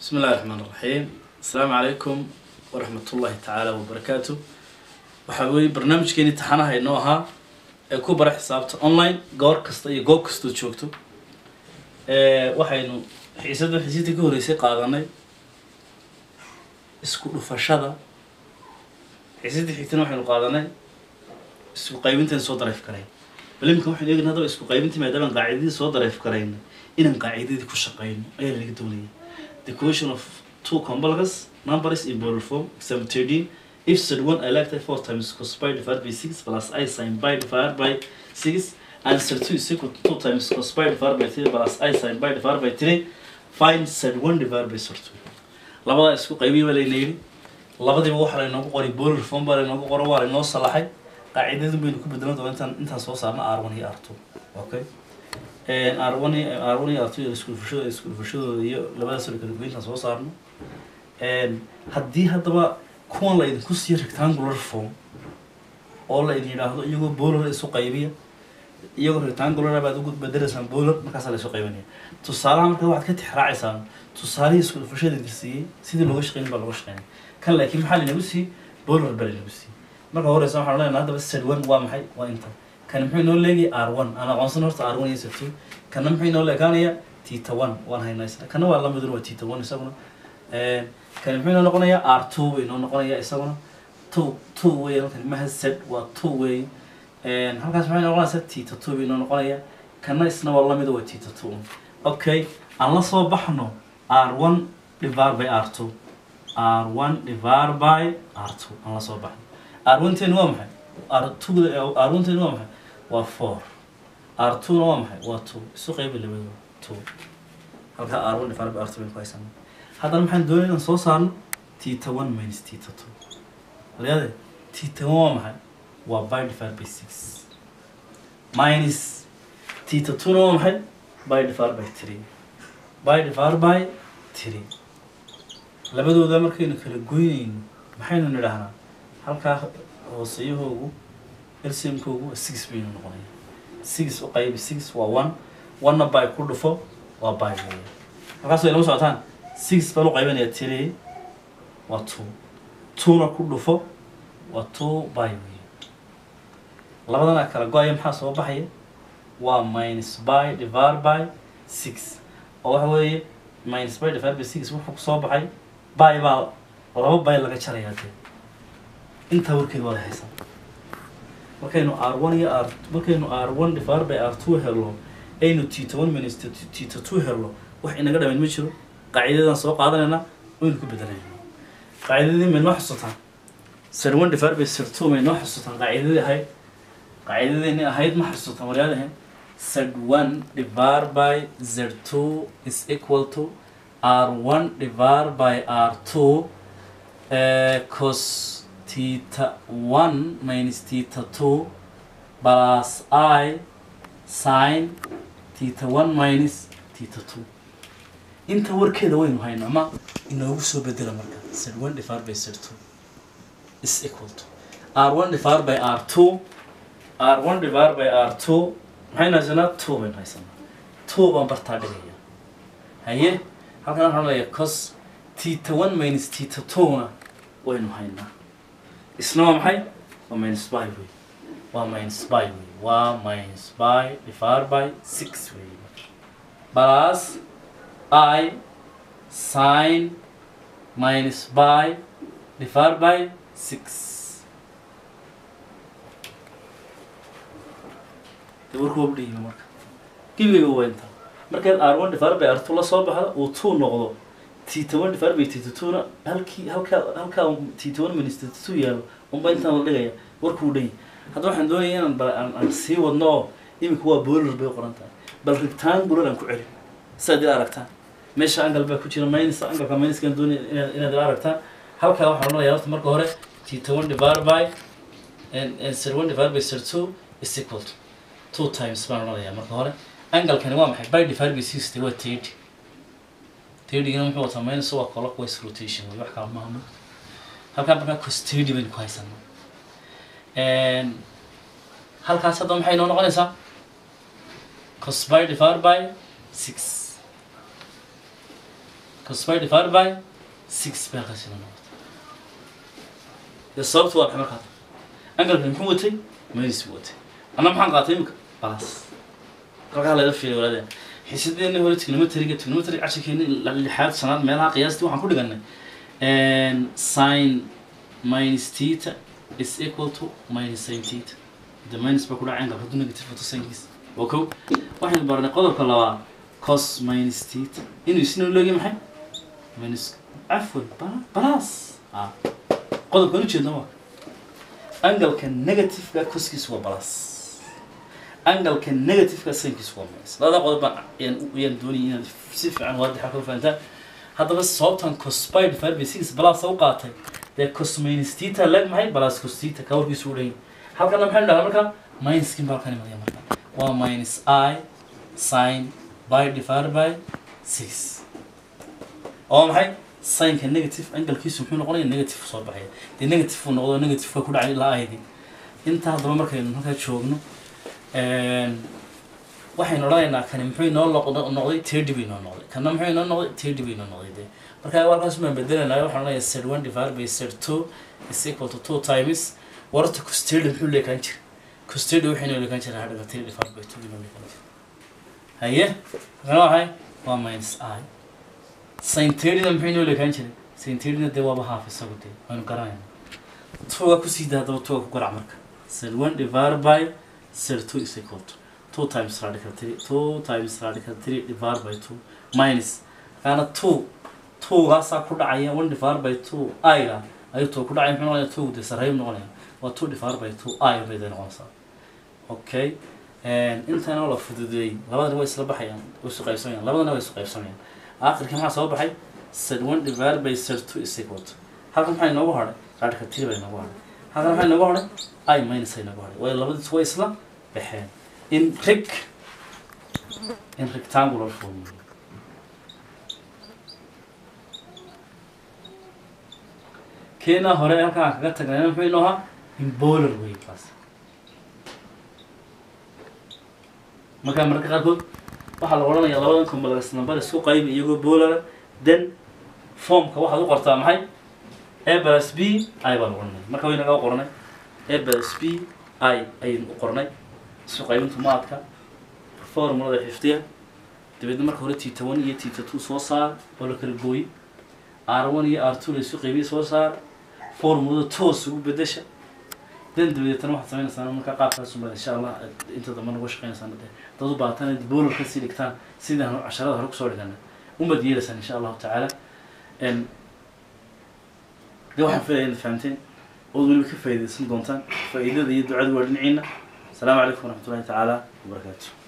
بسم الله الرحمن الرحيم السلام عليكم ورحمة الله تعالى وبركاته waxaa weeye barnaamijkeeni taxanaha inoo ahaa ee ku bara xisaabta online goor kasta iyo goob kastoo joogto waxaynu xiisada xiisadii ka horeysay qaadanay isku dhufashada xiisadii xigtana waxaynu qaadanay isku qaybintan soo dareef karayn bal iminka waxaynu eegna haddaba isku qaybintii maadaama qaacidadii soo dareef karayna inaan qaacidadii ku shaqeyno ayaa laga doonaya the question of two complex numbers in polar form example 13 if said one I like 4 times cos pi divided by 6 plus i sin pi divided by 6 and said 2 is equal to 2 times cos pi divided by 3 plus i sin pi divided by 3 find said 1 divided by sort 2 labadaa isku qaybiya baa layna yidhi labadiiba waxaa laynoogu qoray polar form baa laynoogu qoro waa laynoo salaxay qaacidadin baynu ku bedelan doona intaan intaan soo saarna r1 iyo r2 okay r1 r1 iyo r2 isku dhufashadooda isku dhufashadooda iyo labadaas oo kala goyntaan soo saarno haddii haddaba kuwan la idinku siiyo rectangular form oo la idin yidhaahdo iyagoo bowler isu qaybiya iyagoo rectangular baad ugu bedelaysaan bowler markaasaa la isu qaybinaya tusaalaha marka waxaad ka tixraacaysaan tusaalihii isku dhufashada idin siiyey sidii looga shaqeyn baa looga shaqeynaya kan laakiin maxaa laynagu siiyey bowler baa laynagu siiyey marka horeysa waxaan leenahay haddaba sad one waa maxay waa inta kan muxuu inoo leegayay r one aan aqoonsan horta r one iyo sad two kana muxuu inoo leekaanaya tita one waan haynaa isna kana waa lamidun waa tita one isaguna kani muxuu inoo noqonayaa r two inoo noqonayaa isaguna two two wey halkan maha z waa two wey halkaas maxay noqonaysaa tita two inoo noqonaya kana isna waa lamida waa tita two okay aan la soo baxno r one divided by r two r one divided by r two aan la soo baxno r one ten waa maxay r two r one ten waa maxay waa four r two na waa maxay waa two isu qaybi labadooda two halka r one divided by r two baynu ku haysanaa haddana maxaan doonaya inaan soo saarno tita one minus tita two walayaade tita one waa maxay waa by divided by six minus tita two na waa maxay by divided by three by divided by three labadooda markaynu kala goynayno maxaynu nidhahnaa halkaa hooseyahoogu lcmkoogu waa six baynu noqonaya six u qaybi six waa one one-na by ku dhufo waa by weya halkaas way lama socotaan six baan u qaybanaya three waa two two-na ku dhufo waa two by wey labadana kala go-aya maxaa soo baxaya waa minus by divided by six oo waxa weeye minus by divided by six wuxuu kusoo baxay by baa laba by laga jarayaa dee intaa warkeeda waada haysan markaynu r one iyo r markaynu r one divided by r two helno aynu tita one minus tita two helno wax inaga dhamayn ma jiro qaacidadan soo qaadanayna waynu ku bedelayna qaacidadii maynoo xusutaan sir one divided by sir two maynoo xusutaan qaacidadii ahayd qaacidadeeni ahayd ma xusutaan waryaadahen sir one divided by z two is equal to r one divided by r two cos theta one minus theta two plus i sin theta one minus theta two inta warkeeda waynu haynaa ma inoogu soo bedela marka z one divided by z two is equal to r one divided by r two r one divided by r two maxaynu haysanaa two baynu haysanaa two baan bartaa dhigaya haye halkan waxaan leeyahay cos tita one minus tita two-na waynu haynaa isna waa maxay waa minus by wey waa minus by wey waa minus by divided by six wey plus i sin minus by divided by six de warku waa udhihiba marka gebigayga waa inta markaad r one divided by r two la soo baxda uu two noqdo tita one divided by tita two na halkii halkaa halkaa tita one minus tita two yaalo unba intaan la dhigaya warkuu dhan yahay hadda waxaan doonaya inaan ba aan sii wadno oo imika waa bowler bay qoran tahay bal rectangular aan ku celin sidaad ila aragtaan meesha angal baa ku jira minus angalka minuskaan doonaya inaad inaad ila aragtaan halkaa waxaan odhanayaa horta marka hore tita one divided by and sir one divided by sir two is equal to two times baan odhanayaa marka hore angalkani waa maxay by divided by sixty waa thirty thirtygana muxuu wataa minus waa clockwise rotation wey wax kala maahmo halkaa markaa cos thirty baynu ku haysanaa halkaas hadda maxay noo noqonaysaa cos by divided by six cos pi divided by six bay halkaasina noqotay dee sababtu waa maxay markaa angalkan muxuu watay minus buu watay anna maxaan qaatay imika balas halkaa laga fiilay walaadeen xiisadeena hore trigonometriga trigonometry casharkeena lixaad shanaad meelaha qiyaastii waxaan ku dhiganay sin minus theta is equal to minus sin theta the minus baa ku dhacay angalka hadduu negative wato sinkiisa waa kow waxaynu baranay qodobka labaad cos minus theta inuu isna leegi maxay minus afwan balas ah qodobkan ujeedna waa angalka negativeka coskiisa waa balas angalka negativeka sinkiisa waa minus labada qodob baan ayaan ayaan doonayay inaad si fiican waadixa ka fahantaan haddaba sababtan cospide farbe six balas u qaatay dee cos minus theta leg maxay balas cos theta ka warkiisu u dhan halkana maxaynu dhahaa marka minuskin baa halkan imanaya marka waa minus i sin by divided by six oo maxay sinka negative angalkiisu muxuu noqonaya negative soo baxaya dee negative uu noqdo negative ka ku dhacay ilaa aydi intaa haddaba markaynu halkaa joogno waxaynu odhanaynaa kani muxuu inoo noq- noqday thirty bay inoo noqday kana muxuu inoo noqday thirty bay inoo noqday dee marka halkaas baan bedelanaya waxaan odhanayaa set one divided by set two is equal to two times warta custody muxuu leekaan jira custody waxay inoo leekaan jira hadhaga three divided by two inoo leekaan jira haye kana waxay waa minus i sin thirtyna muxuu inoo leekaan jiray sin thirtyna dee waaba half isagu dee waynu garanayna tuga kusii daa haddaba tuga ku garac marka set one divided by set two is equal to two times radical three two times radical three divided by two minus kaana two two-gaasaa ku dhacaya one divided by two i-ga ayuu two ku dhacaya muxuu noqonaya two dee sarreeyu noqonaya waa two divided by two i bay dee noqonaysaa okay intaana la fududeeyey labadana way isla baxayaan way isu qaybsamayaan labadana way isu qaybsamayaan aakhirkii maxaa soo baxay set one divided by set two is equal to halkan maxaa inoogu hadhay radical three baa inoogu hadhay halkan maxaa inoogu hadhay i minus ay inoogu hadhay waayo labadiis way isla baxeen in rig in rectangular form keena hore halkaan kaga tagnayna muxuu inoo ahaa in bowler way kaas markaa mararka qaarkood waxaa la odhanayaa labadan complex number isku qayb iyagoo bowlera then formka waxaad u qortaa maxay a plus b i baan qoranay marka way naga qoranay a plus b i ayaynu u qornay isku qaybintu maadka formulada xifdiya dabeedna marka hore tita one iyo tita two soo saar oo la kala gooyi r one iyo r two la isu qaybiya soo saar formulada toos ugu bedesha dan dabadeetana waxaad samaynaysaa markaa qaabkaas unbaa insha allah inta dambe nagu shaqeynaysaan dee dad u baahatana bowler kasii dhigtaan sidaan casharada hore kusoo dhigana umad yeelaysaan insha allahu tacaala de waxaan filaya inaad fahamteen ood weliba ka faa'iidaysan doontaan faa'iidada iyo ducada waa dhinaciina asalaamu calaykum waraxmatullahi tacaala wabarakaatu